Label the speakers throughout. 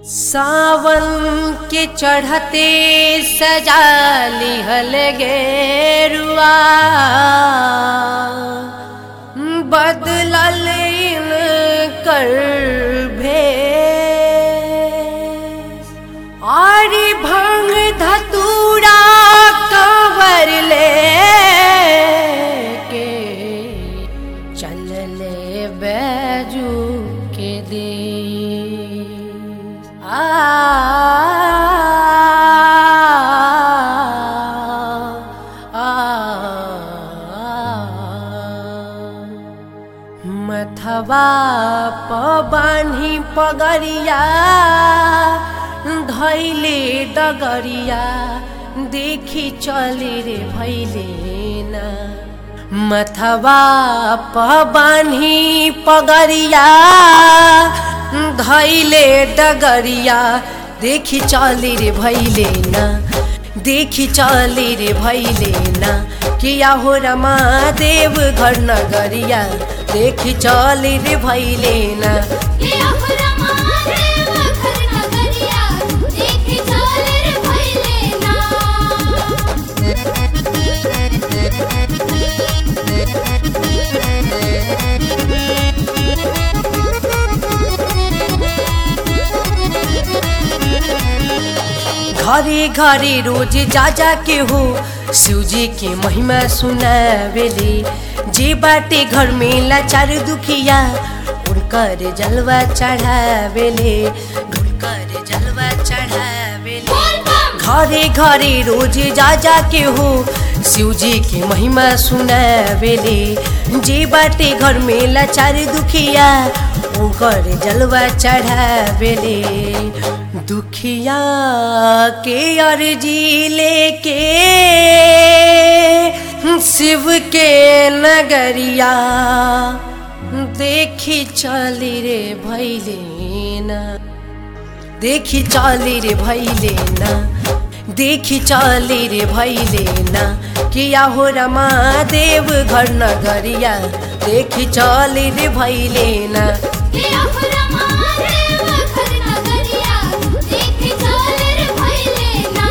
Speaker 1: सावन के चढ़ते सजा लिहल गेरुआ बदलल कर भेष आरी भंग धतूरा कंवर ले के चलले बैजू के देश आ मथवा प बान्ही पगरिया धैले डगरिया देखी चले रे भैले ना मथवा प बान्ही पगरिया धैले डगरिया देखी चले रे भैले ना देखी चले रे भैले ना किया हो रमा देव घर नगरिया देखी चले रे भैले ना
Speaker 2: किया हो रमा देव घर नगरिया देख चल रे भइले ना
Speaker 1: घरे घरे रोज जा जा के हो शिवजी के महिमा सुनावेले जे बाटे घर में लाचार दुखिया उनकर जलवा चढ़ावेले उनकर जलवा चढ़ावेले
Speaker 2: बोल बम
Speaker 1: घरे घरे रोज जा जा के हो शिवजी के महिमा सुनावेले जे बाटे घर में लाचार दुखिया ओकर जलवा चढ़ावेले दुखिया के अर्जी लेके शिव के नगरिया देखी चली रे भैले ना देखी चली रे भैले ना देखी चली रे भैले ना किया हो रमा देव घर नगरिया देखी चली रे भैले ना
Speaker 2: किया हो रमा देव घर नगरिया देख चल रे भइले ना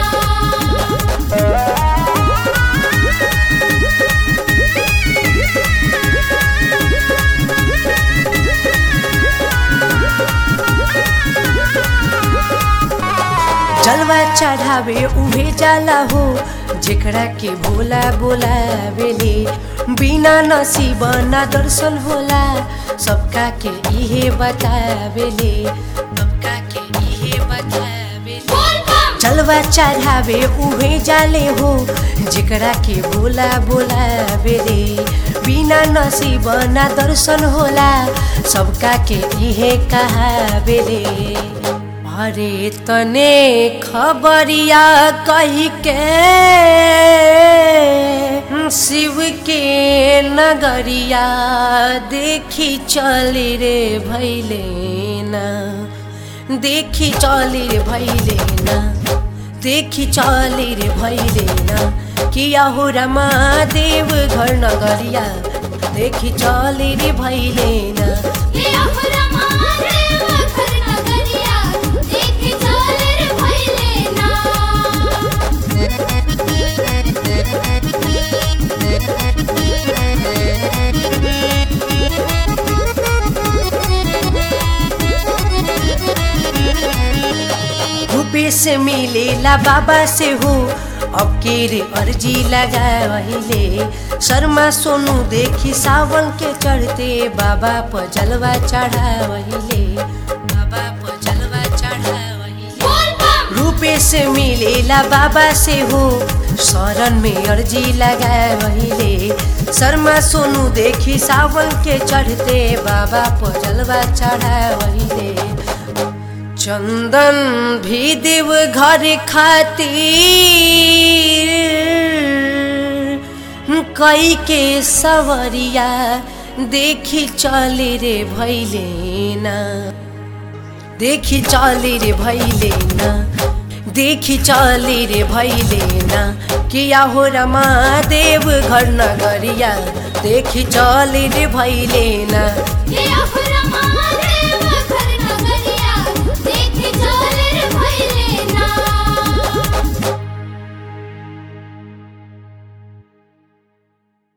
Speaker 1: जलवा चढ़ावे उहे जाला हो जेकरा के भोला बोलावेले बिना नसीब ना दर्शन होला सबका के इहे बतावेले सबका के इहे बतावेले
Speaker 2: बोल बम
Speaker 1: जलवा चढ़ावे उहे जाले हो जेकरा के भोला बोलावे रे बिना नसीब ना दर्शन होला सबका के इहे कहावे रे अरे तने खबरिया कही के शिव के नगरिया देखी चली रे भैले ना देखी चली रे भैले ना देखी चली रे भैले ना किया हो रमा देव घर नगरिया देखी चली रे भैले ना
Speaker 2: किया हो रमा देव घर नगरिया देख चल रे भइले ना
Speaker 1: रूपे से मिलेला बाबा से हो अब के रे अर्जी लगावहिले शर्मा सोनू देखी सावन के चढ़ते बाबा पर जलवा चढ़ावहिले बाबा पर जलवा चढ़ावहिले
Speaker 2: बोल बम
Speaker 1: रूपे से मिलेला बाबा से हो शरण में अर्जी लगावहिले शर्मा सोनू देखी सावन के चढ़ते बाबा पर जलवा चढ़ावहिले चंदन भी देव घर खातिर कई के सवरिया देखी चले रे भैले ना देखी चले रे भैले ना देखी चले रे भैले ना किया हो रमा देव घर नगरिया देखी चले रे भैले ना
Speaker 2: किया हो रमा देव